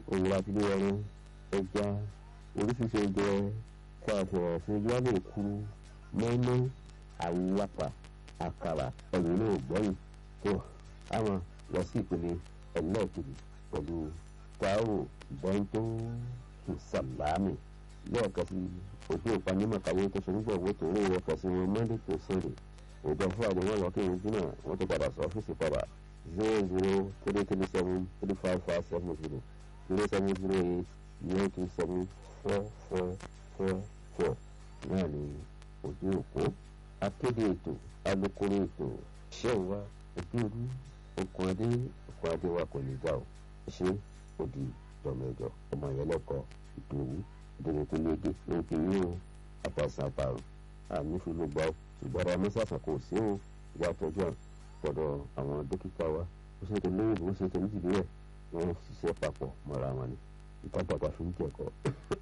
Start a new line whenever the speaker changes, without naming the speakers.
òun láti lé ẹran ẹja oríṣiríṣi oúnjẹ kó àfihàn sí ojú wa lè kúrú mọ́ínmọ́ àwùwápà àkàrà ẹ̀yìn náà gbọ́yìn tó àwọn lọ sí ìpele ẹlẹ́ẹ̀kejì pẹ̀lú táwò bọ́ńtò sàlámì lẹ́ẹ̀kan sí ojú ìpanimọ̀ kàwé tó ṣe nígbà owó tó ń wọ kẹsí wọn monday to sunday òjò fúlàdé wọn lọ kéwọn júnà wọn ti padà sọ ọ́fíìsì padà zero zero three three seven three five five seven zero zero seven zero eight nine two seven four four four four náà ni ojú òpó akéde ètò alukoro ètò ṣẹ́wà ojú olú okùn adé okùn adé wa kò ní gbà ó ṣé òdì tọmẹjọ ọmọ yẹn lẹkọọ ìdòwú ìdòwú tó léde ló ń pè yín o àtàsán àpàrọ̀ àmì fi ló gbà ó ṣùgbọ́n ọmọ sàṣà kò sí o ìwà àtọ́jú àpọ̀dọ̀ àwọn dókítà wa ó ṣe tó lóyìnbó ó ṣe tó níjìlélẹ̀ wọ́n ṣiṣẹ́ papọ̀ mọ́ra wọn ni ìtàgbàgbà fi ń jẹ̀kọ́